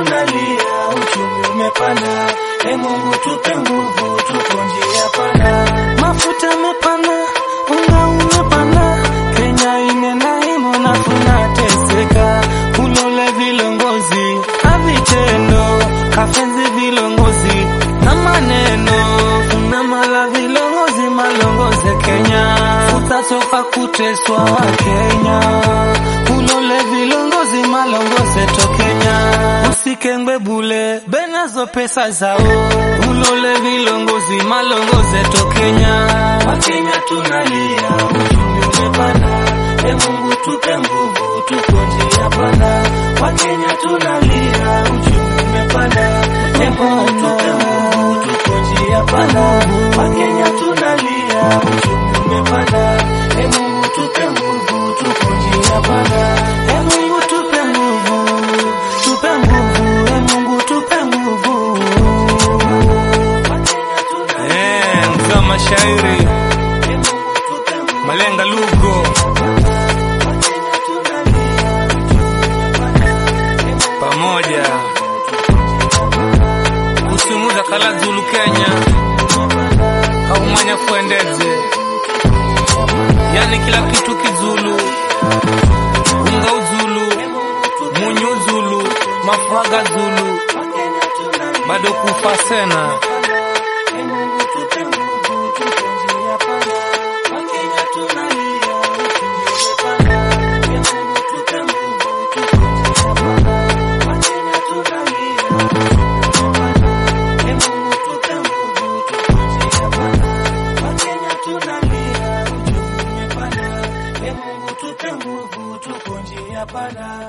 tunalia, uchumi umepanda. E Mungu tupe nguvu, tuko njia panda. Mafuta mepanda, unga umepanda, Kenya inena imo na tunateseka. Ulole vilongozi na vitendo, kafenzi vilongozi na maneno, funamala vilongozi malongoze Kenya, utatoka kuteswa wa Kenya. Ulole vilongozi malongoze to Kenya, usikengwe bule benazo pesa zao. Ulole vilongozi malongoze to Kenya. Wakenya tunalia, uchumi umepanda. E Mungu tupe nguvu, tuko njia panda. Wakenya tunalia, uchumi umepanda. E Mungu tupe nguvu, tuko njia panda. Wakenya tunalia, uchumi umepanda. E Mungu tupe nguvu, tuko njia panda. E Mungu tupe nguvu, tupe nguvu, e Mungu tupe nguvu. Wakenya tunalia, Eh, mzee wa mashairi e Mungu tupe nguvu. Malenga Lugo Wakenya tunalia, uchumi umepanda. E Mungu pamoja kusumuza kala Zulu Kenya kaumanya kuendeze, yani kila kitu kizulu, unga uzulu, munyu uzulu, mafaga zulu, Wakenya tunalia. bado kufa sena Panda.